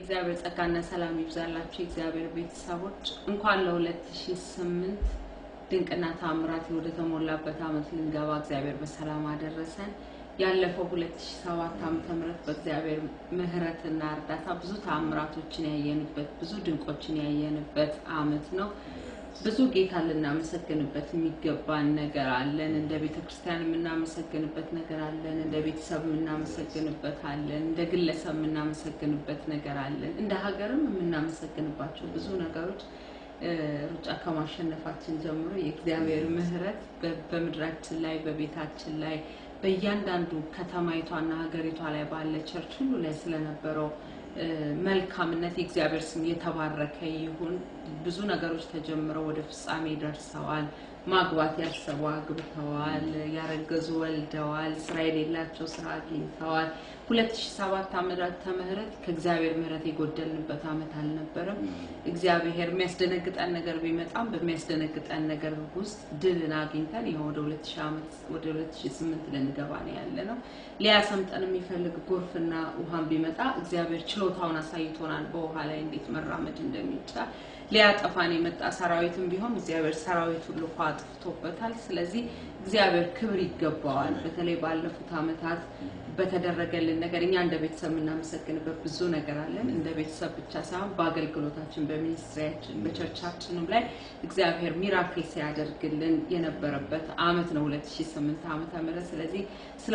የእግዚአብሔር ጸጋና ሰላም ይብዛላችሁ። የእግዚአብሔር ቤተሰቦች እንኳን ለ2008 ድንቅና ታምራት ወደ ተሞላበት ዓመት ልንገባ እግዚአብሔር በሰላም አደረሰን። ያለፈው 2007 ዓመተ ምህረት በእግዚአብሔር ምሕረትና እርዳታ ብዙ ታምራቶችን ያየንበት ብዙ ድንቆችን ያየንበት ዓመት ነው። ብዙ ጌታ ልናመሰግንበት የሚገባን ነገር አለን። እንደ ቤተ ክርስቲያን የምናመሰግንበት ነገር አለን። እንደ ቤተሰብ የምናመሰግንበት አለን። እንደ ግለሰብ የምናመሰግንበት ነገር አለን። እንደ ሀገርም የምናመሰግንባቸው ብዙ ነገሮች ሩጫ ከማሸነፋችን ጀምሮ የእግዚአብሔር ምሕረት በምድራችን ላይ በቤታችን ላይ በእያንዳንዱ ከተማይቷና ሀገሪቷ ላይ ባለ ቸርች ሁሉ ላይ ስለነበረው መልካምነት የእግዚአብሔር ስም የተባረከ ይሁን። ብዙ ነገሮች ተጀምረው ወደ ፍጻሜ ደርሰዋል። ማግባት ያሰቡ አግብተዋል፣ ያረገዙ ወልደዋል፣ ስራ የሌላቸው ስራ አግኝተዋል። 2007 ዓመተ ምህረት ከእግዚአብሔር ምህረት የጎደልንበት ዓመት አልነበረም። እግዚአብሔር የሚያስደነግጠን ነገር ቢመጣም በሚያስደነግጠን ነገር ውስጥ ድልን አግኝተን ይኸው ወደ 2000 ዓመት ወደ 2008 ልንገባ ነው ያለ ነው። ሊያሰምጠን የሚፈልግ ጎርፍና ውሃን ቢመጣ እግዚአብሔር ችሎታውን አሳይቶናል፣ በውሃ ላይ እንዴት መራመድ እንደሚቻል። ሊያጠፋን የመጣ ሰራዊትም ቢሆን እግዚአብሔር ሰራዊቱን ልኮ አጥፍቶበታል። ስለዚህ እግዚአብሔር ክብር ይገባዋል። በተለይ ባለፉት ዓመታት በተደረገልን ነገር እኛ እንደ ቤተሰብ የምናመሰግንበት ብዙ ነገር አለን። እንደ ቤተሰብ ብቻ ሳይሆን በአገልግሎታችን፣ በሚኒስትሪያችን፣ በቸርቻችንም ላይ እግዚአብሔር ሚራክል ሲያደርግልን የነበረበት ዓመት ነው 2008 ዓመተ ምህረት። ስለዚህ ስለ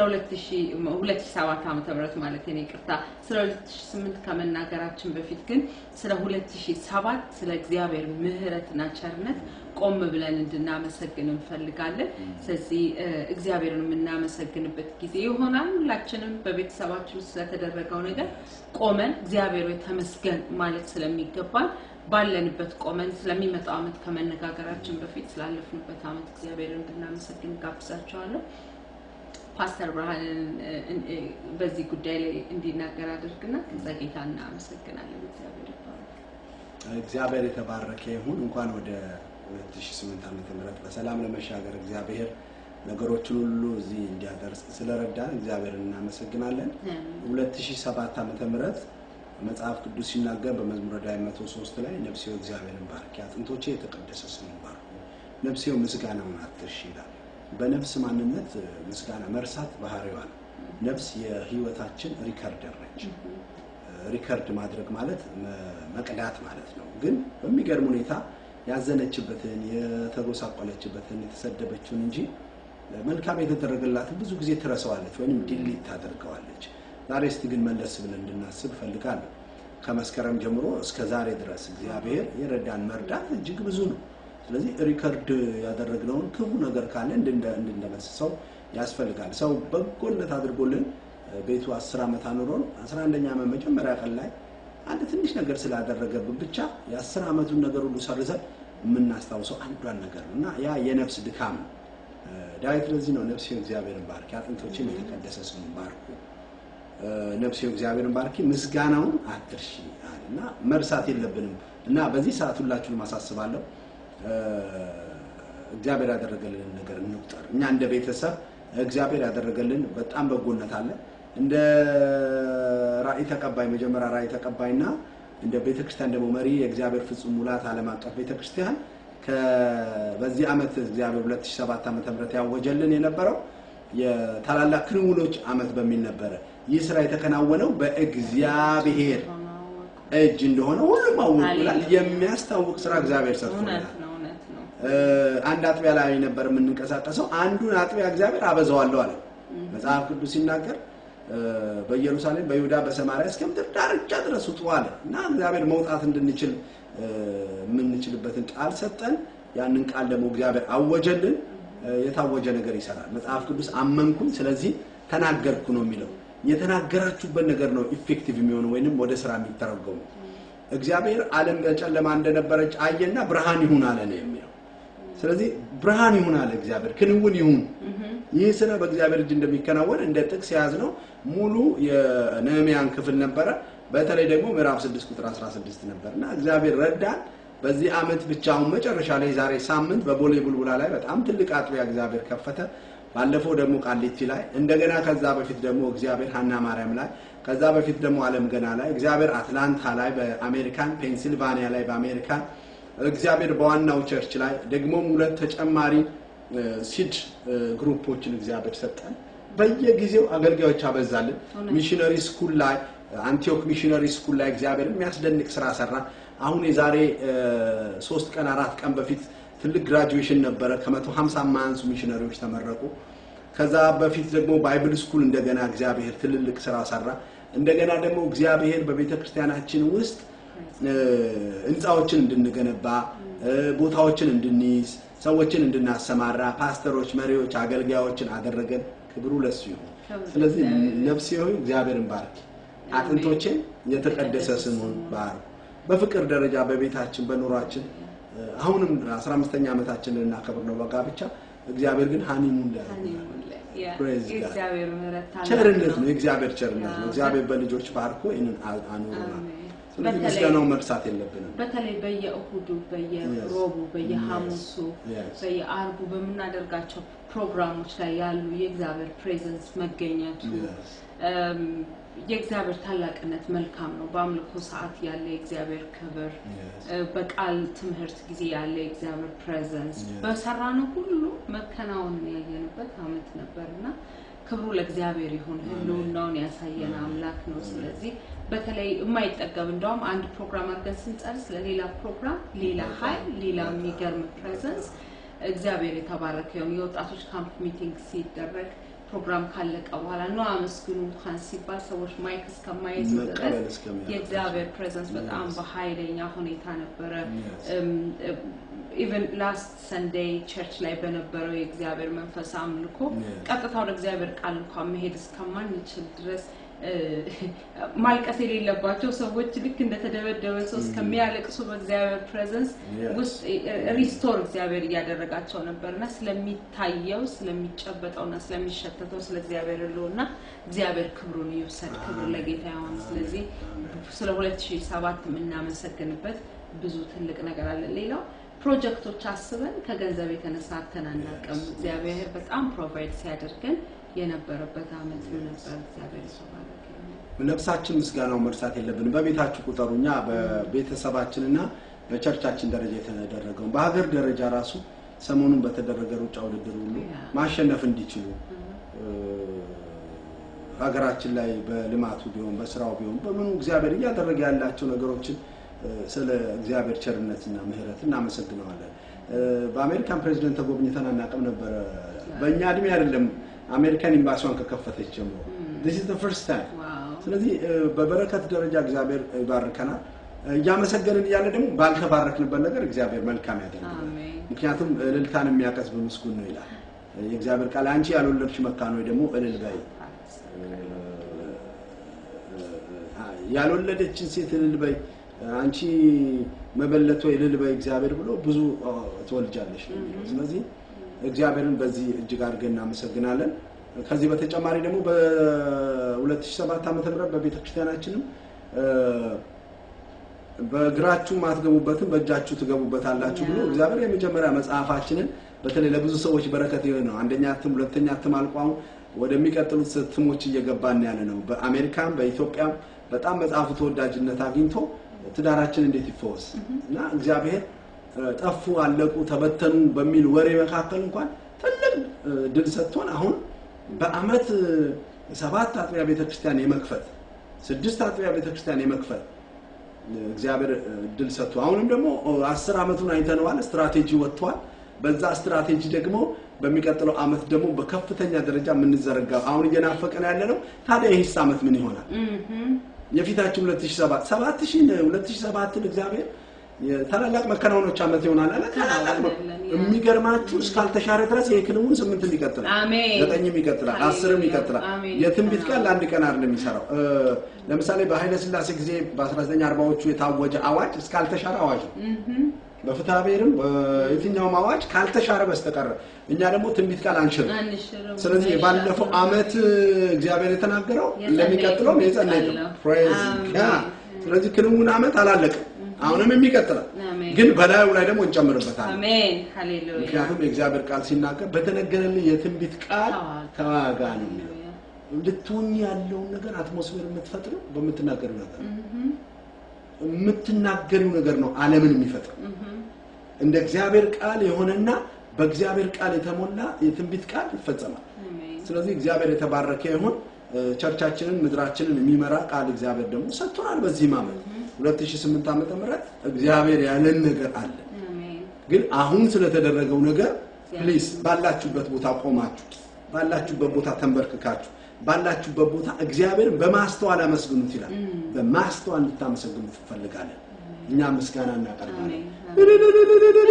2007 ዓመተ ምህረት ማለት ነው ይቅርታ። ስለ 2008 ከመናገራችን በፊት ግን ስለ 2007 ስለ እግዚአብሔር ምሕረትና ቸርነት ቆም ብለን እንድናመሰግን እንፈልጋለን። ስለዚህ እግዚአብሔርን የምናመሰግንበት ጊዜ ይሆናል። ሁላችንም በቤተሰባችን ውስጥ ስለተደረገው ነገር ቆመን እግዚአብሔር ሆይ ተመስገን ማለት ስለሚገባን ባለንበት ቆመን ስለሚመጣው ዓመት ከመነጋገራችን በፊት ስላለፍንበት ዓመት እግዚአብሔርን እንድናመሰግን ጋብዛቸዋለሁ። ፓስተር ብርሃንን በዚህ ጉዳይ ላይ እንዲናገር አድርግና ከዛ ጌታ እናመሰግናለን። እግዚአብሔር ይባረክ። እግዚአብሔር የተባረከ ይሁን። እንኳን ወደ 2008 ዓመተ ምህረት በሰላም ለመሻገር እግዚአብሔር ነገሮችን ሁሉ እዚህ እንዲያደርስ ስለረዳን እግዚአብሔርን እናመሰግናለን። 2007 ዓመተ ምህረት መጽሐፍ ቅዱስ ሲናገር በመዝሙረ ዳዊት 103 ላይ ነፍሴው እግዚአብሔርን ባርኪ፣ አጥንቶቼ የተቀደሰ ስሙን ባርኩ፣ ነፍሴው ምስጋናውን አትርሺ ይላል። በነፍስ ማንነት ምስጋና መርሳት ባህሪዋ ነው። ነፍስ የህይወታችን ሪከርደር ነች። ሪከርድ ማድረግ ማለት መቅዳት ማለት ነው። ግን በሚገርም ሁኔታ ያዘነችበትን፣ የተጎሳቆለችበትን፣ የተሰደበችውን እንጂ መልካም የተደረገላትን ብዙ ጊዜ ትረሳዋለች ወይም ዲሊት ታደርገዋለች። ዛሬ እስቲ ግን መለስ ብለን እንድናስብ እፈልጋለሁ። ከመስከረም ጀምሮ እስከ ዛሬ ድረስ እግዚአብሔር የረዳን መርዳት እጅግ ብዙ ነው። ስለዚህ ሪከርድ ያደረግነውን ክፉ ነገር ካለ እንድንደመስሰው ያስፈልጋል። ሰው በጎነት አድርጎልን ቤቱ አስር ዓመት አኑሮን አስራ አንደኛ ዓመት መጀመሪያ ቀን ላይ አንድ ትንሽ ነገር ስላደረገብን ብቻ የአስር ዓመቱን ነገር ሁሉ ሰርዘን የምናስታውሰው አንዷን ነገር ነው እና ያ የነፍስ ድካም ነው። ዳዊት ለዚህ ነው ነፍሴ እግዚአብሔርን ባርኪ፣ አጥንቶችን የተቀደሰ ስሙን ባርኩ፣ ነፍሴ እግዚአብሔርን ባርኪ፣ ምስጋናውን አትርሺ አለ እና መርሳት የለብንም እና በዚህ ሰዓት ሁላችሁንም አሳስባለሁ እግዚአብሔር ያደረገልንን ነገር እንቁጠር። እኛ እንደ ቤተሰብ እግዚአብሔር ያደረገልን በጣም በጎነት አለ። እንደ ራእይ ተቀባይ መጀመሪያ ራእይ ተቀባይና እንደ ቤተክርስቲያን ደግሞ መሪ የእግዚአብሔር ፍጹም ሙላት ዓለም አቀፍ ቤተክርስቲያን በዚህ ዓመት እግዚአብሔር 2007 ዓ.ም ያወጀልን የነበረው የታላላቅ ክንውኖች ዓመት በሚል ነበረ። ይህ ስራ የተከናወነው በእግዚአብሔር እጅ እንደሆነ ሁሉም አወቁላል። የሚያስታውቅ ስራ እግዚአብሔር ሰርቶናል። አንድ አጥቢያ ላይ ነበር የምንንቀሳቀሰው። አንዱን አጥቢያ እግዚአብሔር አበዛዋለሁ አለ መጽሐፍ ቅዱስ ሲናገር በኢየሩሳሌም፣ በይሁዳ፣ በሰማርያ እስከ ምድር ዳርቻ ድረስ ውጡ አለ እና እግዚአብሔር መውጣት እንድንችል የምንችልበትን ቃል ሰጠን። ያንን ቃል ደግሞ እግዚአብሔር አወጀልን። የታወጀ ነገር ይሰራል። መጽሐፍ ቅዱስ አመንኩኝ ስለዚህ ተናገርኩ ነው የሚለው። የተናገራችሁበት ነገር ነው ኢፌክቲቭ የሚሆነው ወይንም ወደ ስራ የሚተረጎሙ። እግዚአብሔር ዓለም በጨለማ እንደነበረች አየና ብርሃን ይሁን አለ ነው የሚለው። ስለዚህ ብርሃን ይሁን አለ እግዚአብሔር፣ ክንውን ይሁን። ይህ ስራ በእግዚአብሔር እጅ እንደሚከናወን እንደ ጥቅስ የያዝነው ሙሉ የነህምያን ክፍል ነበረ። በተለይ ደግሞ ምዕራፍ 6 ቁጥር 16 ነበር እና እግዚአብሔር ረዳን። በዚህ ዓመት ብቻ አሁን መጨረሻ ላይ ዛሬ ሳምንት በቦሌ ቡልቡላ ላይ በጣም ትልቅ አጥቢያ እግዚአብሔር ከፈተ። ባለፈው ደግሞ ቃሊቲ ላይ እንደገና ከዛ በፊት ደግሞ እግዚአብሔር ሀና ማርያም ላይ ከዛ በፊት ደግሞ አለም ገና ላይ እግዚአብሔር አትላንታ ላይ በአሜሪካን ፔንሲልቫኒያ ላይ በአሜሪካን እግዚአብሔር በዋናው ቸርች ላይ ደግሞም ሁለት ተጨማሪ እ፣ ሲድ እ፣ ግሩፖችን እግዚአብሔር ሰጠን። በየጊዜው አገልጋዮች አበዛልን። እውነት። ሚሽነሪ ስኩል ላይ አንቲዮክ ሚሽነሪ ስኩል ላይ እግዚአብሔር የሚያስደንቅ ስራ ሰራ። አሁን የዛሬ እ፣ ሶስት ቀን አራት ቀን በፊት ትልቅ ግራጁዌሽን ነበረ። ከመቶ ሀምሳ የማያንሱ ሚሽነሪዎች ተመረቁ። ከዛ በፊት ደግሞ ባይብል ስኩል እንደገና እግዚአብሔር ትልልቅ ስራ ሰራ። እንደገና ደግሞ እግዚአብሔር በቤተ ክርስቲያናችን ውስጥ እ፣ ህንፃዎችን እንድንገነባ እ፣ ቦታዎችን እንድንይዝ ሰዎችን እንድናሰማራ ፓስተሮች፣ መሪዎች፣ አገልጋዮችን አደረገን። ክብሩ ለሱ ይሁን። ክብር ስለዚህ ለእግዚአብሔር። ነፍሴ ሆይ እግዚአብሔርን ባርክ፣ አጥንቶችን የተቀደሰ ስሙን ባርክ። በፍቅር ደረጃ በቤታችን በኑሯችን እ፣ አሁንም 15ኛ ዓመታችንን እናከብር ነው በጋብቻ እግዚአብሔር ግን ሀኒሙን ላይ Praise God. የእግዚአብሔር ምሕረት ታላቅ ቸርነት ነው። ነው። የእግዚአብሔር ቸርነት ነው። አዎ። እግዚአብሔር በልጆች ባርኮ ይህንን አ- አኑሮናል። አሜን። ስለዚህ በተለይ- ምስጋናውን መርሳት የለብንም። በተለይ በየእሁዱ በየሮቡ በየሐሙሱ Yes. በየአርቡ በምናደርጋቸው ፕሮግራሞች ላይ ያሉ የእግዚአብሔር ፕሬዘንስ መገኘቱ Yes. እም፣ የእግዚአብሔር ታላቅነት መልካም ነው። በአምልኮ ሰዓት ያለ የእግዚአብሔር ክብር Yes. እ፣ በቃል ትምህርት ጊዜ ያለ የእግዚአብሔር ፕሬዘንስ Yes. በሰራነው ሁሉ መከናወንን ያየንበት ዓመት ነበር እና ክብሩ ለእግዚአብሔር ይሁን። ህልውናውን ያሳየን አምላክ ነው። ስለዚህ በተለይ የማይጠገብ እንደውም አንድ ፕሮግራም አድርገን ስንጨርስ ለሌላ ፕሮግራም ሌላ ኃይል፣ ሌላ የሚገርም ፕሬዘንስ እግዚአብሔር የተባረከ ይሁን። የወጣቶች ካምፕ ሚቲንግ ሲደረግ ፕሮግራም ካለቀ በኋላ ነው አመስግኑ እንኳን ሲባል ሰዎች ማይክ እስከማይዙ መቀበል ድረስ እስከሚያውቅ የእግዚአብሔር ፕሬዘንስ በጣም Yes. በኃይለኛ ሁኔታ ነበረ። Yes. ኢቨን ላስት ሰንዴይ ቸርች ላይ በነበረው የእግዚአብሔር መንፈስ አምልኮ Yes. ቀጥታ ወደ እግዚአብሔር ቃል እንኳን መሄድ እስከማንችል ድረስ እ፣ ማልቀስ የሌለባቸው ሰዎች ልክ እንደተደበደበ ሰው እስከሚያለቅሱ በእግዚአብሔር ፕሬዘንስ Yes. ውስጥ ሪስቶር እግዚአብሔር እያደረጋቸው ነበር እና ስለሚታየው ስለሚጨበጠውና ስለሚሸተተው ስለ እግዚአብሔር ህልውና እግዚአብሔር ክብሩን ይውሰድ። ክብር አሜን። ለጌታ ይሆን። ስለዚህ ስለ 2007 የምናመሰግንበት ብዙ ትልቅ ነገር አለ። ሌላው ፕሮጀክቶች አስበን ከገንዘብ የተነሳ አተን አናውቅም። እግዚአብሔር በጣም ፕሮቫይድ ሲያደርገን የነበረበት አመት ነበር። እግዚአብሔር የተባረከ ይሁን። ነፍሳችን ምስጋናውን መርሳት የለብንም። በቤታችሁ ቁጠሩ። እኛ በቤተሰባችንና በቸርቻችን ደረጃ የተደረገውን በሀገር ደረጃ ራሱ ሰሞኑን በተደረገ ሩጫ ውድድር ሁሉ Yeah. ማሸነፍ እንዲችሉ እ፣ ሀገራችን ላይ በልማቱ ቢሆን በስራው ቢሆን በምኑ እግዚአብሔር እያደረገ ያላቸው ነገሮችን እ፣ ስለ እግዚአብሔር ቸርነትና ምሕረት እናመሰግነዋለን። እ፣ በአሜሪካን ፕሬዚደንት ተጎብኝተን አናውቅም ነበረ። በእኛ እድሜ አይደለም አሜሪካን ኤምባሲዋን ከከፈተች ጀምሮ this is the first time ዋው ስለዚህ እ፣ በበረከት ደረጃ እግዚአብሔር ይባርከናል። እ፣ እያመሰገንን እያለ ደግሞ ባልተባረክንበት ነገር እግዚአብሔር መልካም ያደርግናል። አሜን። ምክንያቱም እልልታን የሚያቀስብ ምስጉን ነው ይላል እ፣ የእግዚአብሔር ቃል። አንቺ ያልወለድሽ መካን ወይ ደግሞ እልል በይ፣ ያልወለደችን ሴት እልል በይ፣ አንቺ መበለት ወይ እልል በይ እግዚአብሔር ብሎ ብዙ እ፣ ትወልጃለሽ ነው የሚለው። ስለዚህ እግዚአብሔርን በዚህ እጅግ አድርገን እናመሰግናለን። ከዚህ በተጨማሪ ደግሞ በ2007 ዓ.ም በቤተ ክርስቲያናችንም እ፣ በእግራችሁ ማትገቡበትን በእጃችሁ ትገቡበታላችሁ ብሎ እግዚአብሔር የመጀመሪያ መጽሐፋችንን በተለይ ለብዙ ሰዎች በረከት የሆነ ነው። አንደኛ እትም፣ ሁለተኛ እትም አልቆ አሁን ወደሚቀጥሉት እትሞች እየገባን ያለ ነው። በአሜሪካም በኢትዮጵያም በጣም መጽሐፉ ተወዳጅነት አግኝቶ ትዳራችን እንዴት ይፈወስ እና እግዚአብሔር እ፣ ጠፉ፣ አለቁ፣ ተበተኑ በሚል ወሬ መካከል እንኳን ትልቅ እ፣ ድል ሰጥቶን አሁን በአመት እ፣ ሰባት አጥቢያ ቤተክርስቲያን የመክፈት ስድስት አጥቢያ ቤተክርስቲያን የመክፈት እግዚአብሔር እ፣ ድል ሰጥቶ አሁንም ደግሞ እ፣ አስር አመቱን አይተነዋል። ስትራቴጂ ወጥቷል። በዛ ስትራቴጂ ደግሞ በሚቀጥለው አመት ደግሞ በከፍተኛ ደረጃ የምንዘረጋ አሁን እየናፈቀን ያለ ነው። ታዲያ ይህስ አመት ምን ይሆናል? እምም። የፊታችን 2007 7000 2007ን እግዚአብሔር የታላላቅ መከናወኖች አመት ይሆናል አለ። ታላላቅ መ- ከናወነልን፣ ያ። የሚገርማችሁ እስካልተሻረ ድረስ ይሄ ክንውን ስምንትም ይቀጥላል፣ አሜን። ዘጠኝም ይቀጥላል፣ ሃሌሉያ። አስርም ይቀጥላል። አሜን። የትንቢት ቃል ለአንድ ቀን አይደለም የሚሰራው። እ፣ ለምሳሌ በኃይለ ሥላሴ ጊዜ በ1940ዎቹ የታወጀ አዋጅ እስካልተሻረ አዋጅ ነው። እምም። በፍትሐ ብሔርም በየትኛውም አዋጅ ካልተሻረ በስተቀር እኛ ደግሞ ትንቢት ቃል አንሽርም። አንሽርም። ስለዚህ አይሻልም። ባለፈው አመት እግዚአብሔር የተናገረው የጸለይኩት ለሚቀጥለው የጸለይ ቃል ነው። ነው። ፕሬዝ አሜን። ጋድ። ስለዚህ ክንውን አመት አላለቅም። አሁንም የሚቀጥለው አሜን። ግን በላዩ ላይ ደግሞ እንጨምርበታለን። አሜን ሃሌሉያ ምክንያቱም የእግዚአብሔር ቃል ሲናገር በተነገረልህ የትንቢት ቃል ተዋጋ። ተዋጋ ነው የሚለው። ሃሌሉያ። ልትሆኝ ያለውን ነገር አትሞስፌር የምትፈጥረው በምትናገሪው ነገር ነው። እህም፣ የምትናገሪው ነገር ነው ዓለምን የሚፈጥረው። እህም። እንደ እግዚአብሔር ቃል የሆነና በእግዚአብሔር ቃል የተሞላ የትንቢት ቃል ይፈጸማል። አሜን ስለዚህ እግዚአብሔር የተባረከ ይሁን። እ፣ ቸርቻችንን ምድራችንን የሚመራ ቃል እግዚአብሔር ደግሞ ሰጥቶናል። በዚህም ዓመት 2008 ዓመተ ምህረት እግዚአብሔር ያለን ነገር አለ። አሜን ግን አሁን ስለተደረገው ነገር ፕሊስ ባላችሁበት ቦታ ቆማችሁ ባላችሁበት ቦታ ተንበርክካችሁ ባላችሁበት ቦታ እግዚአብሔርን በማስተዋል አመስግኑት ይላል። በማስተዋል እንድታመሰግኑት እንፈልጋለን። እኛ ምስጋና እናቀርባለን። አሜን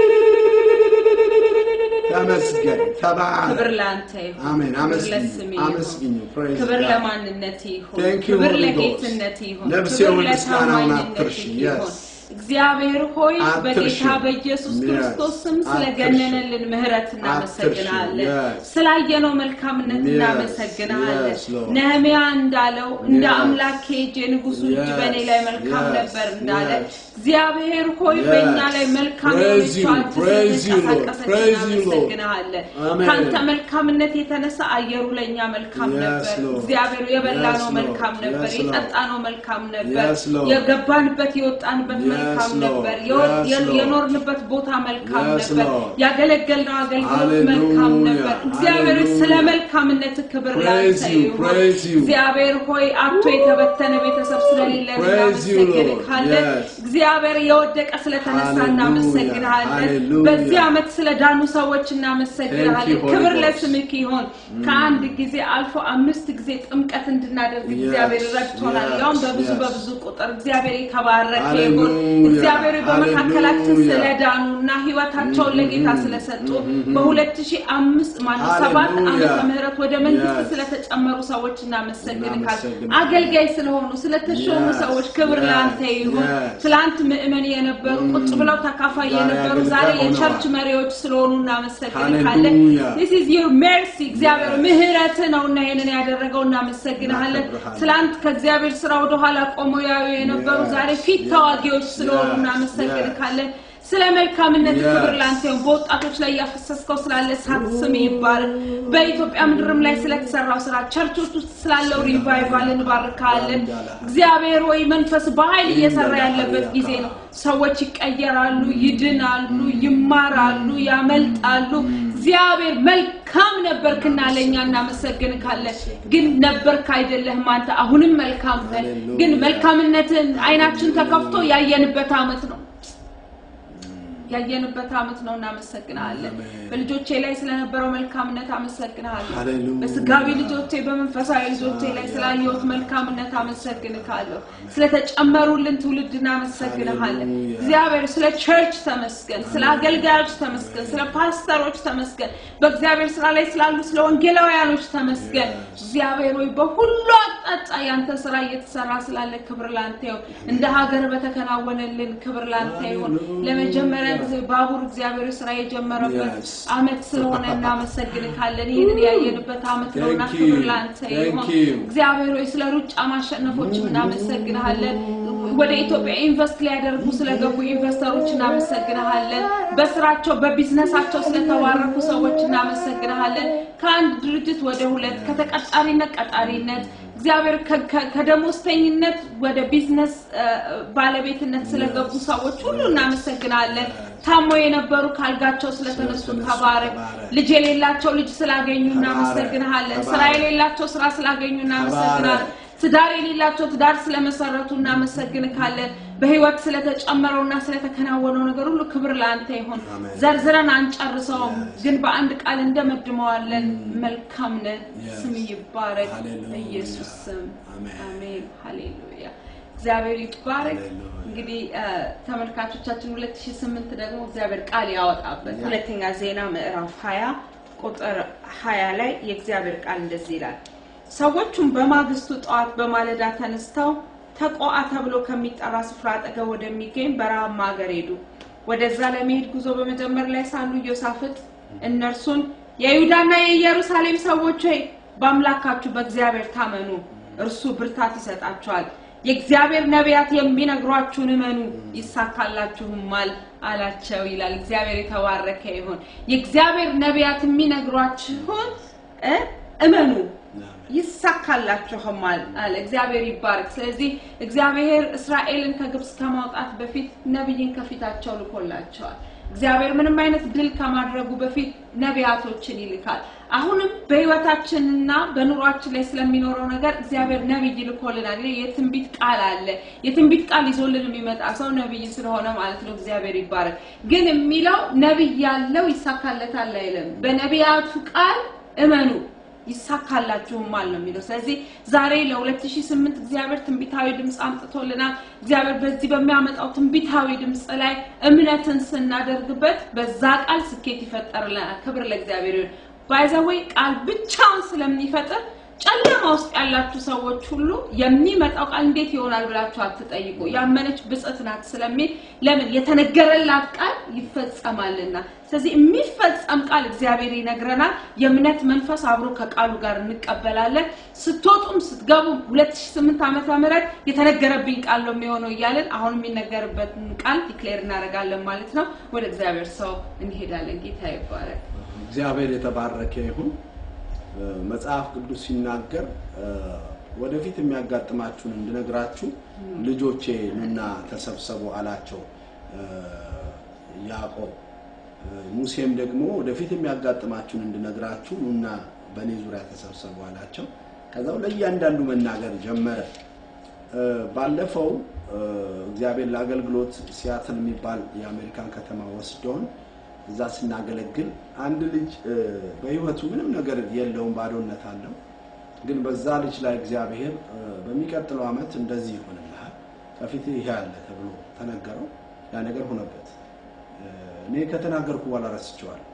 ተመስገን፣ ተባረክ። ክብር ለአንተ ይሁን። አሜን። ክብር አመስግኙ፣ ለስምህ ይሁን። አመስግኙ። Praise ክብር God. ለማንነት ይሁን። Thank you, ክብር Holy ለጌትነት Ghost. ይሁን። ነፍሴ ክብር ሆይ ምስጋናውን ለታማኝነት አትርሺ። ይሁን። Yes. እግዚአብሔር ሆይ አትርሺ። በጌታ በኢየሱስ Yes. ክርስቶስ ስም አትርሺ። ስለገነነልን ምሕረት እናመሰግናለን። Yes. ስላየነው መልካምነት Yes. እናመሰግናለን። Yes, Lord. ነህምያ እንዳለው እንደ Yes. አምላኬ እጅ የንጉሱ እጅ Yes. በእኔ ላይ መልካም Yes. ነበር እንዳለ Yes. እግዚአብሔር ሆይ Yes. በእኛ ላይ መልካም Praise you. የሆነችው Praise you, Lord. አንተ Praise you, Lord. እናመሰግናለን። Amen. ከአንተ መልካምነት የተነሳ አየሩ ለእኛ መልካም Yes, ነበር። Lord. እግዚአብሔር የበላነው Yes, Lord. መልካም ነበር፣ Yes, Lord. የጠጣነው መልካም ነበር፣ Yes, Lord. የገባንበት የወጣንበት Yes, መልካም Lord. ነበር፣ የወ- Yes, የ- Lord. የኖርንበት ቦታ መልካም Yes, ነበር፣ Lord. ያገለገልነው አገልግሎት Hallelujah. መልካም ነበር። እግዚአብሔር ሆይ ስለ Hallelujah. መልካምነት ክብር Praise ላንተ you, ይሁን። praise you. እግዚአብሔር ሆይ አቶ የተበተነ ቤተሰብ ስለሌለን Praise you, Lord. እናመሰግንሃለን። Yes. እግዚአብሔር የወደቀ ስለተነሳ Hallelujah. እናመሰግንሃለን። Hallelujah. በዚህ ዓመት ስለ ዳኑ ሰዎች እናመሰግንሃለን። Thank you, Holy ክብር Ghost. ለስምክ ይሁን። ከአንድ ጊዜ አልፎ አምስት ጊዜ ጥምቀት እንድናደርግ Yes, እግዚአብሔር ረድቶናል። yes, ያውም በብዙ yes. በብዙ ቁጥር እግዚአብሔር የተባረከ ይሁን። Hallelujah. እግዚአብሔር በመካከላችን Hallelujah. ስለዳኑ እና ህይወታቸውን ለጌታ ስለሰጡ በ2005 ማለት ሰባት Hallelujah. ዓመተ ምህረት ወደ መንግስት Yes. ስለተጨመሩ ሰዎች እናመሰግንካል። እናመሰግናለን። አገልጋይ ስለሆኑ ስለተሾሙ Yes, ሰዎች ክብር yes, ለአንተ ይሁን። yes. ትላንት ምእመን የነበሩ ቁጭ ብለው ተካፋይ ዛሬ የነበሩ አገልጋይ ዛሬ ሆነዋል። የቸርች መሪዎች ስለሆኑ እናመሰግንካለን። Hallelujah. This is your mercy እግዚአብሔር Yes. ምህረት ነውና ይሄንን ያደረገው እናመሰግንሃለን። እናከብርሃለን። ትላንት ከእግዚአብሔር ስራ ወደኋላ ቆመው ያዩ የነበሩ Yes, ዛሬ ፊት yes, ተዋጊዎች ስለሆኑ yes, እናመሰግንካለን። ስለ መልካምነት Yes. ክብር ላንተ ይሁን። በወጣቶች ላይ ያፈሰስከው ስላለ ሳት ስም ይባረክ። በኢትዮጵያ ምድርም ላይ ስለተሰራው ስራ ቸርቾች ውስጥ ስላለው ሪቫይቫል እንባርካለን። እግዚአብሔር ወይ መንፈስ በኃይል እየሰራ ያለበት ጊዜ ነው። ሰዎች ይቀየራሉ፣ ይድናሉ፣ ይማራሉ፣ ያመልጣሉ። እግዚአብሔር መልካም ነበርክና ለእኛ እናመሰግንካለን። ግን ነበርክ አይደለህም አንተ አሁንም መልካም ነህ። ግን መልካምነትን አይናችን ተከፍቶ ያየንበት አመት ነው ያየንበት አመት ነው። እናመሰግናለን። አሜን። በልጆቼ ላይ ስለነበረው መልካምነት አመሰግናለሁ። ሃሌሉያ። በስጋዊ ልጆቼ በመንፈሳዊ ልጆቼ ላይ ስላየሁት መልካምነት አመሰግንካለሁ። ስለተጨመሩልን ትውልድ እናመሰግንሃለን። ሃሌሉያ። እግዚአብሔር ስለ ቸርች ተመስገን፣ ስለ አገልጋዮች ተመስገን፣ ስለ ፓስተሮች ተመስገን፣ በእግዚአብሔር ስራ ላይ ስላሉ ስለ ወንጌላውያኖች ተመስገን። እግዚአብሔር ወይ በሁሉ አቅጣጫ ያንተ ስራ እየተሰራ ስላለ ክብር ላንተ ይሁን። እንደ ሀገር በተከናወነልን ክብር ላንተ ይሁን። ሃሌሉያ። ለመጀመሪያ ጊዜ ባቡር እግዚአብሔር ስራ የጀመረበት Yes. አመት ስለሆነ እናመሰግንካለን። ይህንን ያየንበት አመት ነውና Thank ክብር you. ላንተ Thank ይሁን። you. እግዚአብሔር ሆይ ስለ ሩጫ ማሸነፎች እናመሰግንሃለን። ወደ ኢትዮጵያ ኢንቨስት ሊያደርጉ ስለገቡ ኢንቨስተሮች እናመሰግንሃለን። በስራቸው በቢዝነሳቸው ስለተባረኩ ሰዎች እናመሰግንሃለን። ከአንድ ድርጅት ወደ ሁለት ከተቀጣሪነት ቀጣሪነት እግዚአብሔር ከ- ከ- ከደሞዝተኝነት ወደ ቢዝነስ እ፣ ባለቤትነት ስለገቡ ሰዎች ሁሉ እናመሰግናለን። ታሞ የነበሩ ካልጋቸው ስለተነሱ ስለተነሱ ተባረክ። ተባረክ። ልጅ የሌላቸው ልጅ ስላገኙ ተባረክ፣ እናመሰግንሃለን። ስራ ተባረክ። የሌላቸው ስራ ስላገኙ እናመሰግናለን። ተባረክ። ትዳር የሌላቸው ትዳር ስለመሰረቱ እናመሰግንካለን። በህይወት ስለተጨመረውና ስለተከናወነው ነገር ሁሉ ክብር ለአንተ ይሁን። አሜን። ዘርዝረን አንጨርሰውም፣ Yes. ግን በአንድ ቃል እንደመድመዋለን። መልካም ነህ፣ Yes. ስም ይባረክ። Hallelujah. በኢየሱስ ስም Amen. አሜን። ሃሌሉያ። እግዚአብሔር ይባረክ። Hallelujah. እንግዲህ እ፣ ተመልካቾቻችን 2008 ደግሞ እግዚአብሔር ቃል ያወጣበት Yeah. ሁለተኛ ዜና ምዕራፍ 20 ቁጥር 20 ላይ የእግዚአብሔር ቃል እንደዚህ ይላል። ሰዎቹም በማግስቱ ጠዋት በማለዳ ተነስተው ተቆአ ተብሎ ከሚጠራ ስፍራ አጠገብ ወደሚገኝ በረሃማ ሀገር ሄዱ። ወደዛ ለመሄድ ጉዞ በመጀመር ላይ ሳሉ ኢዮሳፍጥ እነርሱን የይሁዳና የኢየሩሳሌም ሰዎች ሆይ በአምላካችሁ በእግዚአብሔር ታመኑ፣ እርሱ ብርታት ይሰጣችኋል፣ የእግዚአብሔር ነቢያት የሚነግሯችሁን እመኑ ይሳካላችሁማል አላቸው ይላል። እግዚአብሔር የተባረከ ይሁን። የእግዚአብሔር ነቢያት የሚነግሯችሁን እ እመኑ ይሳካላችሁማል አለ። እግዚአብሔር ይባረክ። ስለዚህ እግዚአብሔር እስራኤልን ከግብፅ ከማውጣት በፊት ነቢይን ከፊታቸው ልኮላቸዋል። እግዚአብሔር ምንም አይነት ድል ከማድረጉ በፊት ነቢያቶችን ይልካል። አሁንም በሕይወታችንና በኑሯችን ላይ ስለሚኖረው ነገር እግዚአብሔር ነቢይ ልኮልናል። ይህ የትንቢት ቃል አለ። የትንቢት ቃል ይዞልን የሚመጣ ሰው ነቢይ ስለሆነ ማለት ነው። እግዚአብሔር ይባረክ። ግን የሚለው ነቢይ ያለው ይሳካለታል አይልም። በነቢያቱ ቃል እመኑ ይሳካላችሁማል ነው የሚለው። ስለዚህ ዛሬ ለ2008 እግዚአብሔር ትንቢታዊ ድምፅ አምጥቶልናል። እግዚአብሔር በዚህ በሚያመጣው ትንቢታዊ ድምፅ ላይ እምነትን ስናደርግበት በዛ ቃል ስኬት ይፈጠርልናል። ክብር ለእግዚአብሔር ይሁን። ባይዘወይ ቃል ብቻውን ስለሚፈጥር ጨለማ ውስጥ ያላችሁ ሰዎች ሁሉ የሚመጣው ቃል እንዴት ይሆናል ብላችሁ አትጠይቁ። ያመነች ብጽዕት ናት ስለሚል ለምን የተነገረላት ቃል ይፈጸማልና። ስለዚህ የሚፈጸም ቃል እግዚአብሔር ይነግረናል። የእምነት መንፈስ አብሮ ከቃሉ ጋር እንቀበላለን። ስትወጡም ስትገቡም 2008 ዓመተ ምህረት የተነገረብኝ ቃል ነው የሚሆነው እያለን አሁን የሚነገርበትን ቃል ዲክሌር እናደርጋለን ማለት ነው። ወደ እግዚአብሔር ሰው እንሄዳለን። ጌታ ይባረክ። እግዚአብሔር የተባረከ ይሁን። መጽሐፍ ቅዱስ ሲናገር ወደፊት የሚያጋጥማችሁን እንድነግራችሁ ልጆቼ ኑና ተሰብሰቡ አላቸው ያዕቆብ። ሙሴም ደግሞ ወደፊት የሚያጋጥማችሁን እንድነግራችሁ ኑና በእኔ ዙሪያ ተሰብሰቡ አላቸው። ከዛው ለእያንዳንዱ መናገር ጀመረ። ባለፈው እግዚአብሔር ለአገልግሎት ሲያትል የሚባል የአሜሪካን ከተማ ወስዶን እዛ ስናገለግል አንድ ልጅ በሕይወቱ ምንም ነገር የለውም፣ ባዶነት አለው። ግን በዛ ልጅ ላይ እግዚአብሔር በሚቀጥለው ዓመት እንደዚህ ይሆንልሃል ከፊት ይሄ አለ ተብሎ ተነገረው። ያ ነገር ሆነበት። እኔ ከተናገርኩ በኋላ ረስቼዋለሁ።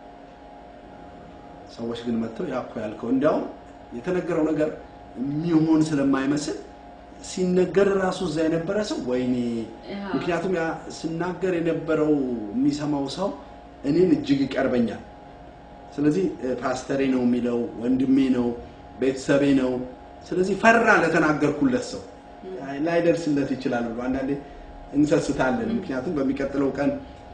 ሰዎች ግን መጥተው ያ እኮ ያልከው እንዲያውም የተነገረው ነገር የሚሆን ስለማይመስል ሲነገር ራሱ እዛ የነበረ ሰው ወይኔ፣ ምክንያቱም ያ ስናገር የነበረው የሚሰማው ሰው እኔን እጅግ ይቀርበኛል። ስለዚህ ፓስተሬ ነው የሚለው ወንድሜ ነው ቤተሰቤ ነው። ስለዚህ ፈራ ለተናገርኩለት ሰው ላይደርስለት ይችላል ብሎ አንዳንዴ እንሰስታለን። ምክንያቱም በሚቀጥለው ቀን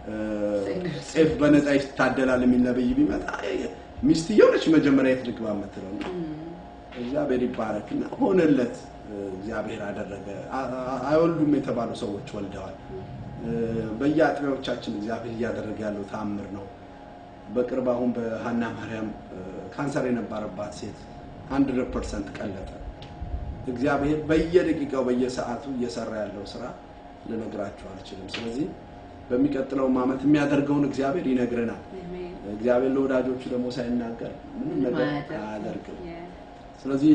ጤፍ በነፃ ይታደላል የሚል ነብይ ቢመጣ ሚስትየው ነች መጀመሪያ የት ልግባ የምትለው ነው። እግዚአብሔር ይባረክና ሆነለት። እግዚአብሔር አደረገ። አይወልዱም የተባሉ ሰዎች ወልደዋል። በየአጥቢያዎቻችን እግዚአብሔር እያደረገ ያለው ተአምር ነው። በቅርብ አሁን በሀና ማርያም ካንሰር የነበረባት ሴት ሀንድረድ ፐርሰንት ቀለጠ። እግዚአብሔር በየደቂቃው በየሰዓቱ እየሰራ ያለው ስራ ልነግራችሁ አልችልም። ስለዚህ በሚቀጥለውም ዓመት የሚያደርገውን እግዚአብሔር ይነግረናል። እግዚአብሔር ለወዳጆቹ ደግሞ ሳይናገር ምንም ነገር አያደርግም። ስለዚህ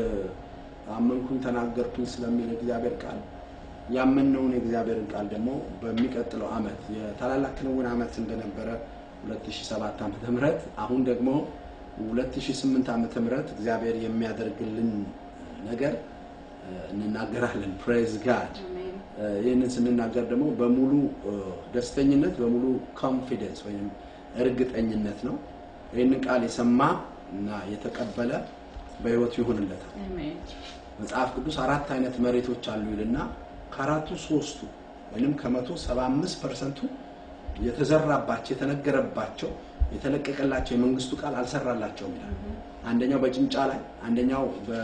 አመንኩኝ ተናገርኩኝ ስለሚል እግዚአብሔር ቃል ያመነውን የእግዚአብሔርን ቃል ደግሞ በሚቀጥለው ዓመት የታላላቅ ክንውን ዓመት እንደነበረ 2007 ዓመተ ምህረት አሁን ደግሞ 2008 ዓመተ ምህረት እግዚአብሔር የሚያደርግልን ነገር እንናገራለን። ፕሬዝ ጋድ። ይህንን ስንናገር ደግሞ በሙሉ ደስተኝነት በሙሉ ኮንፊደንስ ወይም እርግጠኝነት ነው። ይህንን ቃል የሰማ እና የተቀበለ በሕይወቱ ይሆንለታል። መጽሐፍ ቅዱስ አራት አይነት መሬቶች አሉ ይልና ከአራቱ ሶስቱ ወይም ከመቶ ሰባ አምስት ፐርሰንቱ የተዘራባቸው የተነገረባቸው የተለቀቀላቸው የመንግስቱ ቃል አልሰራላቸውም ይላል። አንደኛው በጭንጫ ላይ፣ አንደኛው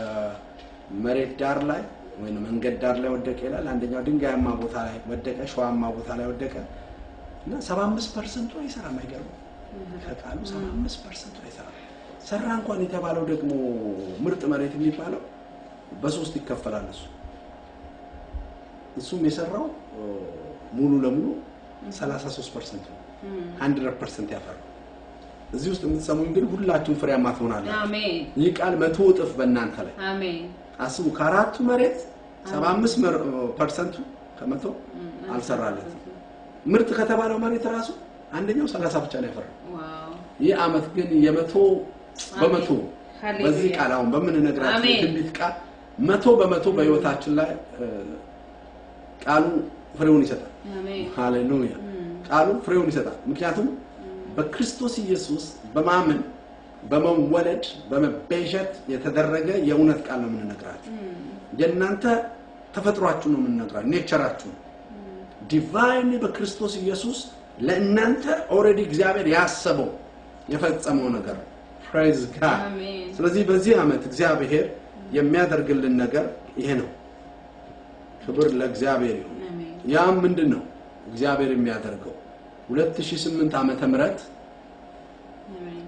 በመሬት ዳር ላይ ወይም መንገድ ዳር ላይ ወደቀ ይላል። አንደኛው ድንጋያማ ቦታ ላይ ወደቀ፣ ሸዋማ ቦታ ላይ ወደቀ እና ሰባ አምስት ፐርሰንቱ አይሰራም። አይገርምም? ከቃሉ ሰባ አምስት ፐርሰንቱ አይሰራም። ሰራ እንኳን የተባለው ደግሞ ምርጥ መሬት የሚባለው በሶስት ይከፈላል እሱ እሱም የሰራው ሙሉ ለሙሉ 33 ፐርሰንት ነው። 100 ፐርሰንት ያፈራው እዚህ ውስጥ የምትሰሙኝ ግን ሁላችሁም ፍሬያማ ትሆናላችሁ። አሜን ይህ ቃል መቶ እጥፍ በእናንተ ላይ አሜን አስቡ። ከአራቱ መሬት 75 ፐርሰንቱ ከመቶ አልሰራለትም። ምርጥ ከተባለው መሬት ራሱ አንደኛው 30 ብቻ ነው ያፈራው። ዋው ይህ አመት ግን የመቶ በመቶ ሃሌሉያ። በዚህ ቃል አሁን በምንነግራችሁ አሜን። የትንቢት ቃል መቶ በመቶ በህይወታችን ላይ እ፣ ቃሉ ፍሬውን ይሰጣል። አሜን ሃሌሉያ ቃሉ ፍሬውን ይሰጣል። ምክንያቱም በክርስቶስ ኢየሱስ በማመን በመወለድ በመቤዠት የተደረገ የእውነት ቃል ነው የምንነግራችሁ። የእናንተ ተፈጥሯችሁ ነው የምንነግራችሁ፣ ኔቸራችሁ ነው። ዲቫይን በክርስቶስ ኢየሱስ ለእናንተ ኦልሬዲ እግዚአብሔር ያሰበው የፈጸመው ነገር ነው። ፕሬዝ ጋድ። አሜን። ስለዚህ በዚህ ዓመት እግዚአብሔር የሚያደርግልን ነገር ይሄ ነው። ክብር ለእግዚአብሔር ይሁን። አሜን። ያም ምንድን ነው እግዚአብሔር የሚያደርገው 2008 ዓመተ ምህረት አሜን።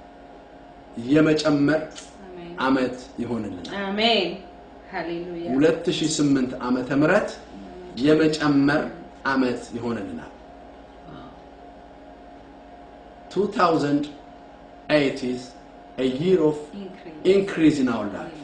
የመጨመር አሜን። ዓመት ይሆንልናል። አሜን። ሃሌሉያ 2008 ዓመተ ምህረት የመጨመር ዓመት ይሆንልናል። 2008 is a year of ኢንክሪዝ increase in our life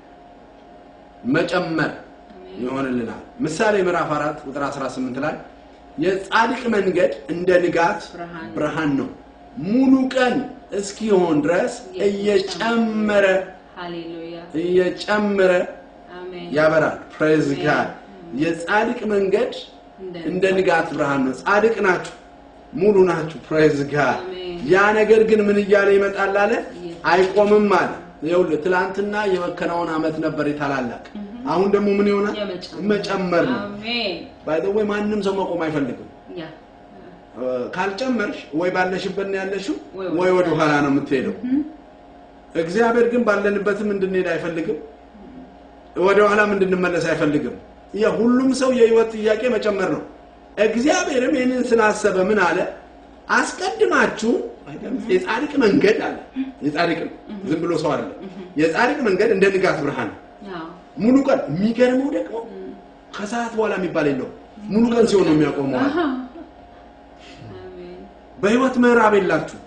መጨመር አሜን። ይሆንልናል። ምሳሌ ምዕራፍ 4 ቁጥር 18 ላይ የጻድቅ መንገድ እንደ ንጋት ብርሃን ብርሃን ነው፣ ሙሉ ቀን እስኪሆን ድረስ እየጨመረ ሃሌሉያ እየጨመረ አሜን። ያበራል። ፕሬዝ ጋድ። የጻድቅ መንገድ እንደ ንጋት ብርሃን ነው። ጻድቅ ናችሁ፣ ሙሉ ናችሁ። ፕሬዝ ጋድ። አሜን። ያ ነገር ግን ምን እያለ ይመጣል አለ? አይቆምም አለ። ይኸውልህ ትላንትና የመከናወን ዓመት ነበር የታላላቅ አሁን ደግሞ ምን ይሆናል? የመጨመር መጨመር ነው። አሜን። ባይ ዘ ወይ ማንም ሰው መቆም አይፈልግም። ያ ካልጨመርሽ ወይ ባለሽበት ነው ያለሽው ወይ ወይ ወደ ወደ ኋላ ነው የምትሄደው። እግዚአብሔር ግን ባለንበትም እንድንሄድ አይፈልግም፣ ወደ ኋላም እንድንመለስ አይፈልግም። የሁሉም ሰው የህይወት ጥያቄ መጨመር ነው። እግዚአብሔርም ይህንን ስላሰበ ምን አለ? አስቀድማችሁ የጻድቅ መንገድ አለ። የጻድቅ ነው፣ ዝም ብሎ ሰው አይደለም። የጻድቅ መንገድ እንደ ንጋት ብርሃን ነው። ያው ሙሉ ቀን። የሚገርመው ደግሞ ከሰዓት በኋላ የሚባል የለውም። ሙሉ ቀን ሲሆን ነው የሚያቆመው አለ። አሜን። በህይወት ምዕራብ የላችሁ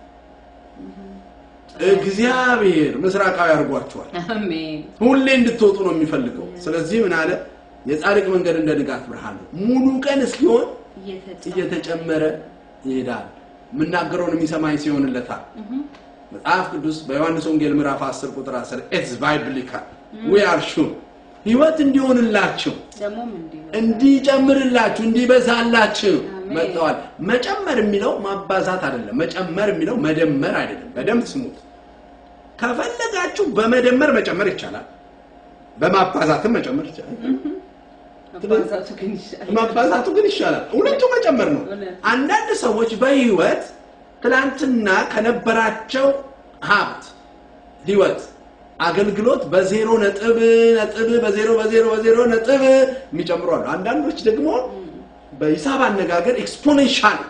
እግዚአብሔር ምስራቃዊ አድርጓችኋል። አሜን። ሁሌ እንድትወጡ ነው የሚፈልገው። ስለዚህ ምን አለ? የጻድቅ መንገድ እንደ ንጋት ብርሃን ነው፣ ሙሉ ቀን እስኪሆን እየተጨመረ ይሄዳል። የምናገረውን የሚሰማኝ ሲሆንለታል። መጽሐፍ ቅዱስ በዮሐንስ ወንጌል ምዕራፍ 10 ቁጥር 10 ኢትስ ባይብሊካል ዊ አር ሹር ህይወት እንዲሆንላችሁ ደግሞም እንዲህ ነው። እንዲጨምርላችሁ እንዲበዛላችሁ አሜን። መጥተዋል። መጨመር የሚለው ማባዛት አይደለም። መጨመር የሚለው መደመር አይደለም። በደንብ ስሙት። ከፈለጋችሁ በመደመር መጨመር ይቻላል፣ በማባዛትም መጨመር ይቻላል። መባዛቱ ግን ይሻላል። ማባዛቱ ግን ይሻላል። ሁለቱ መጨመር ነው። እውነት። አንዳንድ ሰዎች በህይወት ትላንትና ከነበራቸው ሀብት ህይወት አገልግሎት በዜሮ ነጥብ ነጥብ በዜሮ በዜሮ በዜሮ ነጥብ የሚጨምሩ አሉ። አንዳንዶች ደግሞ በሂሳብ አነጋገር ኤክስፖኔንሻል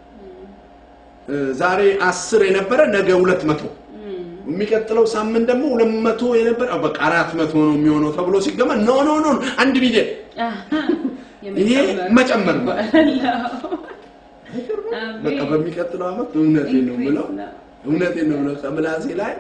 ዛሬ አስር የነበረ ነገ ሁለት መቶ የሚቀጥለው ሳምንት ደግሞ ሁለት መቶ የነበረ በቃ አራት መቶ ነው የሚሆነው ተብሎ ሲገመት ኖ ኖ ኖ አንድ ሚሊዮን ይሄ መጨመር ነው። በቃ በሚቀጥለው ዓመት እውነቴን ነው የምለው እውነቴን ነው የምለው ከምላሴ ላይ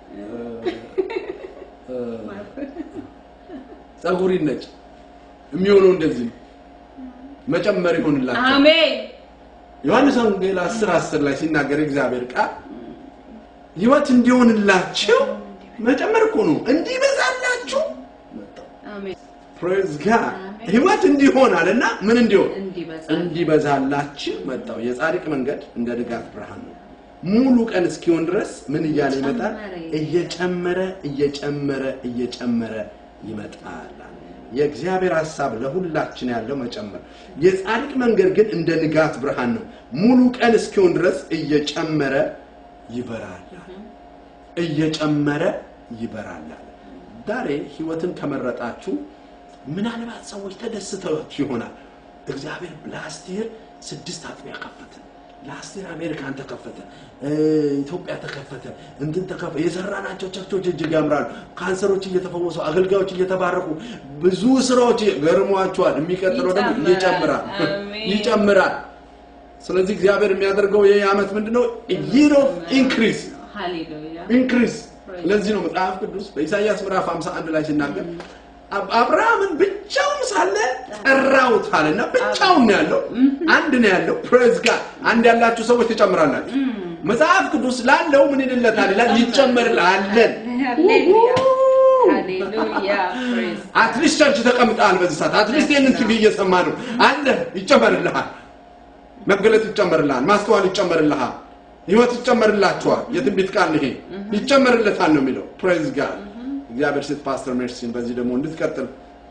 ጸጉር ይነጭ የሚሆነው እንደዚህ ነው። መጨመር ይሆንላቸው። አሜን። ዮሐንስ ወንጌል 10 10 ላይ ሲናገር እግዚአብሔር ቃል ህይወት እንዲሆንላችሁ መጨመር እኮ ነው እንዲበዛላችሁ መጣው። አሜን። ፕሬዝ ጋድ ህይወት እንዲሆን አለና ምን እንዲሆን እንዲበዛ እንዲበዛላችሁ መጣው። የጻድቅ መንገድ እንደ ንጋት ብርሃን ነው። ሙሉ ቀን እስኪሆን ድረስ ምን እያለ ይመጣል? እየጨመረ እየጨመረ እየጨመረ ይመጣል። የእግዚአብሔር ሐሳብ ለሁላችን ያለው መጨመር። የጻድቅ መንገድ ግን እንደ ንጋት ብርሃን ነው። ሙሉ ቀን እስኪሆን ድረስ እየጨመረ ይበራል። እየጨመረ ይበራል። ዛሬ ህይወትን ከመረጣችሁ ምናልባት ሰዎች ተደስተዋችሁ ይሆናል። እግዚአብሔር ላስት ይር ስድስት አጥቢያ ከፈተ። ላስት ይር አሜሪካን ተከፈተ፣ ኢትዮጵያ ተከፈተ፣ እንትን ተከፈተ። የሰራናቸው ቸርቾች እጅግ ያምራሉ። ካንሰሮች እየተፈወሱ፣ አገልጋዮች እየተባረኩ፣ ብዙ ስራዎች ገርሟቸዋል። የሚቀጥለው ደግሞ ይጨምራል አሜን። ይጨምራል። ስለዚህ እግዚአብሔር የሚያደርገው ይህ ዓመት ምንድነው? ይር ኦፍ ኢንክሪስ ሃሌሉያ ኢንክሪስ ለዚህ ነው መጽሐፍ ቅዱስ በኢሳይያስ ምዕራፍ 51 ላይ ሲናገር አብ- አብርሃምን ብቻውን ሳለ ጠራሁት አለና ብቻውን ነው ያለው አንድ ነው ያለው ፕሬዝ ጋር አንድ ያላችሁ ሰዎች ትጨምራላችሁ መጽሐፍ ቅዱስ ላለው ምን ይልለታል ይላል ይጨመርላለን ሃሌሉያ ሃሌሉያ ፕሬዝ አትሊስት ቸርች ተቀምጠሃል በዚህ ሰዓት አትሊስት ይህንን ቲቪ እየሰማ ነው አለ ይጨመርልሃል መገለጥ ይጨመርልሃል ማስተዋል ይጨመርልሃል ህይወት ይጨመርላችኋል የትንቢት ቃል ይሄ ይጨመርለታል ነው የሚለው ፕሬዝ ጋድ እግዚአብሔር ሴት ፓስተር ሜርሲን በዚህ ደግሞ እንድትቀጥል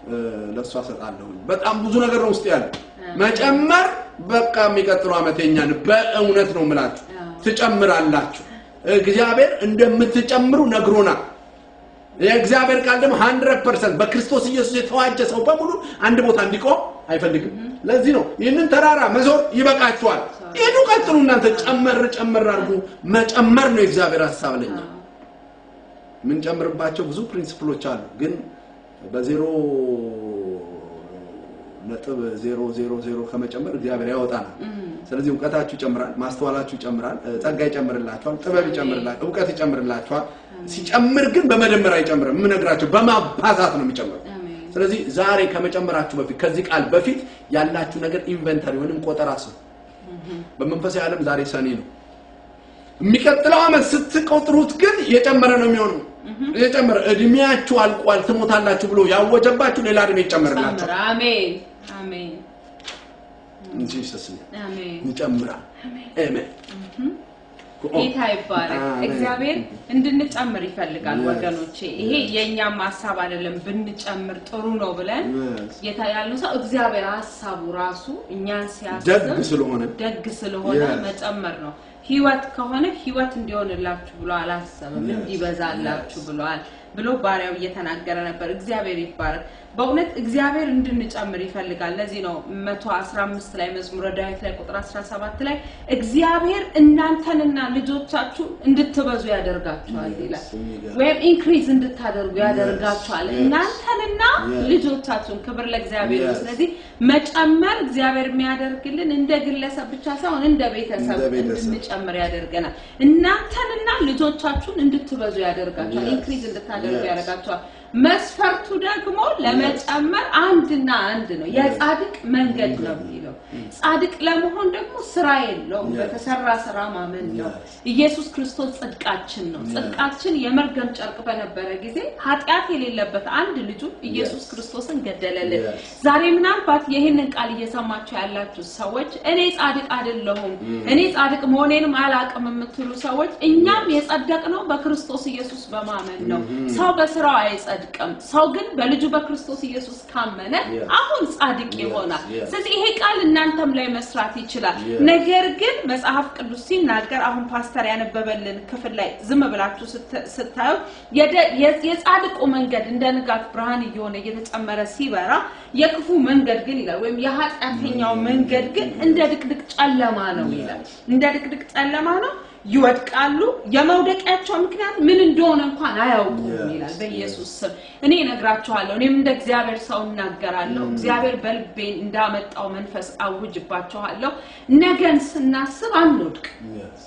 ለእሷ እሰጣለሁ። በጣም ብዙ ነገር ነው ውስጥ ያለ መጨመር። በቃ የሚቀጥለው ዓመት የኛን በእውነት ነው የምላችሁ ትጨምራላችሁ። እግዚአብሔር እንደምትጨምሩ ነግሮናል። የእግዚአብሔር ቃል ደግሞ 100% በክርስቶስ ኢየሱስ የተዋጀ ሰው በሙሉ አንድ ቦታ እንዲቆም አይፈልግም። ለዚህ ነው ይህንን ተራራ መዞር ይበቃችኋል፣ ሂዱ፣ ቀጥሉ፣ እናንተ ጨመር ጨመር አድርጉ። መጨመር ነው የእግዚአብሔር ሀሳብ ለኛ። የምንጨምርባቸው ብዙ ፕሪንሲፕሎች አሉ፣ ግን በዜሮ ነጥብ ዜሮ ዜሮ ዜሮ ከመጨመር እግዚአብሔር ያወጣናል። ስለዚህ እውቀታችሁ ይጨምራል፣ ማስተዋላችሁ ይጨምራል፣ ጸጋ ይጨምርላችኋል፣ ጥበብ ይጨምርላችኋል፣ እውቀት ይጨምርላችኋል። ሲጨምር ግን በመደመር አይጨምርም። የምነግራችሁ በማባዛት ነው የሚጨምረው። ስለዚህ ዛሬ ከመጨመራችሁ በፊት ከዚህ ቃል በፊት ያላችሁ ነገር ኢንቨንተሪ ወይንም ቆጠራ ስሩ። በመንፈሳዊ ዓለም ዛሬ ሰኔ ነው። የሚቀጥለው ዓመት ስትቆጥሩት ግን የጨመረ ነው የሚሆነው። የጨመረ እድሜያችሁ አልቋል ትሞታላችሁ ብሎ ያወጀባችሁ ሌላ እድሜ ይጨመርላችኋል። አሜን አሜን እንጂ ሰስኝ አሜን። ይጨምራል። አሜን። ጌታ ይባረክ። እግዚአብሔር እንድንጨምር ይፈልጋል ወገኖቼ። ይሄ የእኛም ሀሳብ አይደለም። ብንጨምር ጥሩ ነው ብለን ጌታ ያለው ሰው እግዚአብሔር ሀሳቡ ራሱ እኛን ሲያስብ ደግ ስለሆነ ደግ ስለሆነ Yes. መጨመር ነው። ህይወት ከሆነ ህይወት እንዲሆንላችሁ ብሎ አላሰበም፣ Yes. እንዲበዛላችሁ Yes. ብለዋል ብሎ ባሪያው እየተናገረ ነበር። እግዚአብሔር ይባረክ። በእውነት እግዚአብሔር እንድንጨምር ይፈልጋል። ለዚህ ነው 115 ላይ መዝሙረ ዳዊት ላይ ቁጥር 17 ላይ እግዚአብሔር እናንተንና ልጆቻችሁ እንድትበዙ ያደርጋችኋል Yes. ይላል። የሚገርም። ወይም ኢንክሪዝ እንድታደርጉ ያደርጋችኋል Yes. እናንተንና Yes. ልጆቻችሁን። ክብር ለእግዚአብሔር ይሁን። Yes. ስለዚህ መጨመር እግዚአብሔር የሚያደርግልን እንደ ግለሰብ ብቻ ሳይሆን እንደ ቤተሰብ እንደ ቤተሰብ። እንድንጨምር ያደርገናል። እናንተንና ልጆቻችሁን እንድትበዙ ያደርጋችኋል፣ Yes. ኢንክሪዝ እንድታደርጉ Yes. ያደርጋችኋል። መስፈርቱ ደግሞ ለመጨመር አንድና አንድ ነው፣ የጻድቅ መንገድ ነው የሚለው። ጻድቅ ለመሆን ደግሞ ስራ የለውም፣ Yes. በተሰራ ስራ ማመን ነው። Yes. ኢየሱስ ክርስቶስ ጽድቃችን ነው። Yes. ጽድቃችን የመርገም ጨርቅ በነበረ ጊዜ ኃጢአት የሌለበት አንድ ልጁ ኢየሱስ Yes. ክርስቶስን ገደለልን። Yes. ዛሬ ምናልባት ይህንን ቃል እየሰማችሁ ያላችሁ ሰዎች እኔ ጻድቅ አይደለሁም እኔ ጻድቅ መሆኔንም አላቅም የምትሉ ሰዎች እኛም የጸደቅነው በክርስቶስ ኢየሱስ በማመን ነው። ሰው በስራው አይጸድቅም። ሰው ግን በልጁ በክርስቶስ ኢየሱስ ካመነ Yes. አሁን ጻድቅ Yes. ይሆናል። Yes. ስለዚህ ይሄ ቃል እናንተም ላይ መስራት ይችላል። Yes. ነገር ግን መጽሐፍ ቅዱስ ሲናገር አሁን ፓስተር ያነበበልን ክፍል ላይ ዝም ብላችሁ ስት- ስታዩ የደ- የ- የጻድቁ መንገድ እንደ ንጋት ብርሃን እየሆነ እየተጨመረ ሲበራ የክፉ መንገድ ግን ይላል ወይም የኃጢአተኛው መንገድ ግን እንደ ድቅድቅ ጨለማ ነው ይላል። እንደ ድቅድቅ ጨለማ ነው፣ ይወድቃሉ። የመውደቂያቸው ምክንያት ምን እንደሆነ እንኳን አያውቁም Yes. ይላል። በኢየሱስ ስም እኔ እነግራችኋለሁ። እኔም እንደ እግዚአብሔር ሰው እናገራለሁ። እግዚአብሔር በልቤን እንዳመጣው መንፈስ አውጅባችኋለሁ። ነገን ስናስብ አንወድቅ። Yes.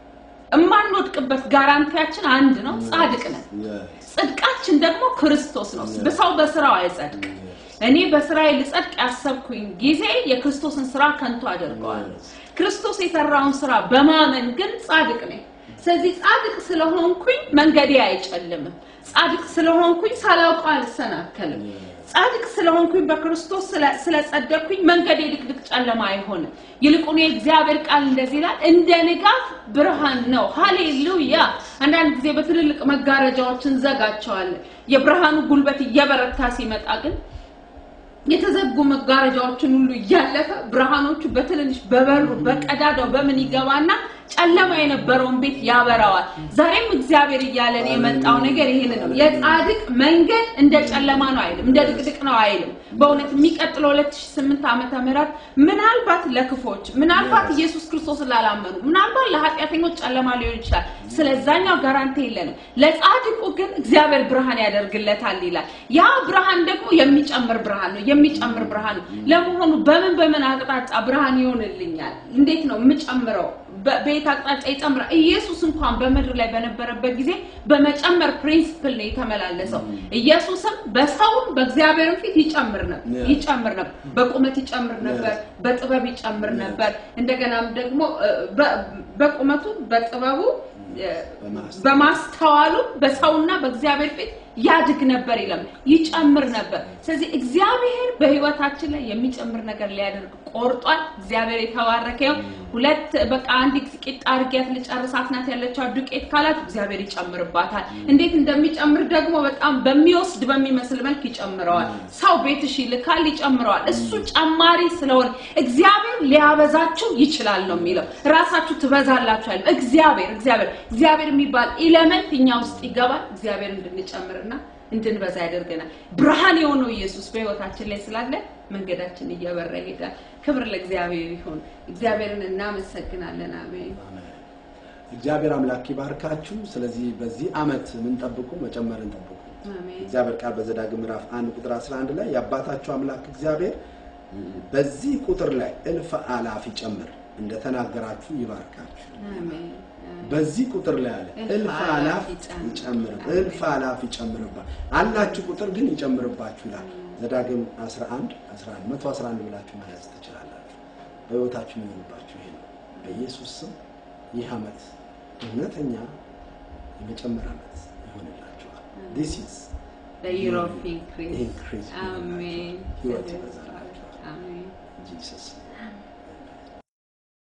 እማንወድቅበት ጋራንቲያችን አንድ ነው፣ ጻድቅ ነን። Yes. ጽድቃችን ደግሞ ክርስቶስ ነው። Yes. በሰው በስራው አይጸድቅ። Yes. እኔ በስራዬ ልጸድቅ ያሰብኩኝ ጊዜ የክርስቶስን ስራ ከንቱ አደርገዋለሁ። Yes. ክርስቶስ የሰራውን ስራ በማመን ግን ጻድቅ ነኝ። ስለዚህ ጻድቅ ስለሆንኩኝ መንገዴ አይጨልምም። ጻድቅ ስለሆንኩኝ ሳላውቀው አልሰናከልም። Yes. ጻድቅ ስለሆንኩኝ በክርስቶስ ስለ- ስለጸደቅኩኝ መንገዴ ድቅድቅ ጨለማ አይሆንም። ይልቁኑ የእግዚአብሔር ቃል እንደዚህ ይላል፣ እንደ ንጋት ብርሃን ነው። ሃሌሉያ! አንዳንድ ጊዜ በትልልቅ መጋረጃዎች እንዘጋቸዋለን። የብርሃኑ ጉልበት እየበረታ ሲመጣ ግን የተዘጉ መጋረጃዎችን ሁሉ እያለፈ ብርሃኖቹ በትንንሽ በበሩ በቀዳዳው በምን ይገባና ጨለማ የነበረውን ቤት ያበራዋል። ዛሬም እግዚአብሔር እያለን የመጣው ነገር ይህን ነው። የጻድቅ መንገድ እንደ ጨለማ ነው አይልም፣ እንደ ድቅድቅ ነው አይልም። በእውነት የሚቀጥለው 2008 ዓመተ ምህረት ምናልባት ለክፎች፣ ምናልባት Yes. ኢየሱስ ክርስቶስ ላላመኑ፣ ምናልባት ለኃጢአተኞች ጨለማ ሊሆን ይችላል። ስለዛኛው ጋራንቲ የለንም። ለጻድቁ ግን እግዚአብሔር ብርሃን ያደርግለታል ይላል። ያ ብርሃን ደግሞ የሚጨምር ብርሃን ነው፣ የሚጨምር ብርሃን ነው። ለመሆኑ በምን በምን አቅጣጫ ብርሃን ይሆንልኛል? እንዴት ነው የምጨምረው? በ- በየት አቅጣጫ ይጨምራል? ኢየሱስ እንኳን በምድር ላይ በነበረበት ጊዜ በመጨመር ፕሪንሲፕል ነው የተመላለሰው። ኢየሱስም በሰውም በእግዚአብሔርም ፊት ይጨምር ነበር Yeah. ይጨምር ነበር። በቁመት ይጨምር ነበር፣ Yes. በጥበብ ይጨምር Yes. ነበር። እንደገናም ደግሞ እ፣ በ- በቁመቱ በጥበቡ እ፣ በማስተዋል በማስተዋሉ በሰውና በእግዚአብሔር ፊት ያድግ ነበር ይለም ይጨምር ነበር። ስለዚህ እግዚአብሔር በህይወታችን ላይ የሚጨምር ነገር ሊያደርግ ቆርጧል። እግዚአብሔር የተባረከ ይሁን። ሁለት በቃ አንድ ቂጣ አድርጊያት ልጨርሳት ናት ያለችው ዱቄት ካላት እግዚአብሔር ይጨምርባታል። እንዴት እንደሚጨምር ደግሞ በጣም በሚወስድ በሚመስል መልክ ይጨምረዋል። ሰው ቤትሽ ይልካል፣ ይጨምረዋል። እሱ ጨማሪ ስለሆነ እግዚአብሔር ሊያበዛችሁ ይችላል ነው የሚለው። ራሳችሁ ትበዛላችሁ አይደለም። እግዚአብሔር እግዚአብሔር እግዚአብሔር የሚባል ኢለመንት እኛ ውስጥ ይገባል። እግዚአብሔር እንድንጨምርና እንድንበዛ ያደርገናል። ብርሃን የሆነው ኢየሱስ በህይወታችን ላይ ስላለ መንገዳችን እየበራ ይሄዳል። ክብር ለእግዚአብሔር ይሁን። እግዚአብሔርን እናመሰግናለን። አሜን። እግዚአብሔር አምላክ ይባርካችሁ። ስለዚህ በዚህ ዓመት የምንጠብቁ መጨመርን ጠብቁ። አሜን። እግዚአብሔር ቃል በዘዳግም ምዕራፍ 1 ቁጥር 11 ላይ የአባታችሁ አምላክ እግዚአብሔር በዚህ ቁጥር ላይ እልፍ አላፍ ይጨምር እንደተናገራችሁ ይባርካችሁ። አሜን። በዚህ ቁጥር ላይ አለ እልፍ እልፍ አላፍ አላፍ ይጨምር። ይጨምር እልፍ አላፍ ይጨምርባ አላችሁ ቁጥር ግን ይጨምርባችሁ ይላል። ዘዳግም 11 11 111 ብላችሁ መያዝ ትችላላችሁ። በህይወታችሁ የሚሆንባችሁ ይሄ ነው። በኢየሱስ ስም ይህ ዓመት እውነተኛ የመጨመር ዓመት ይሆንላችኋል። ዲስ ኢዝ The year of increase. increase አሜን። ህይወት ይበዛላችኋል። አሜን። ጂሰስ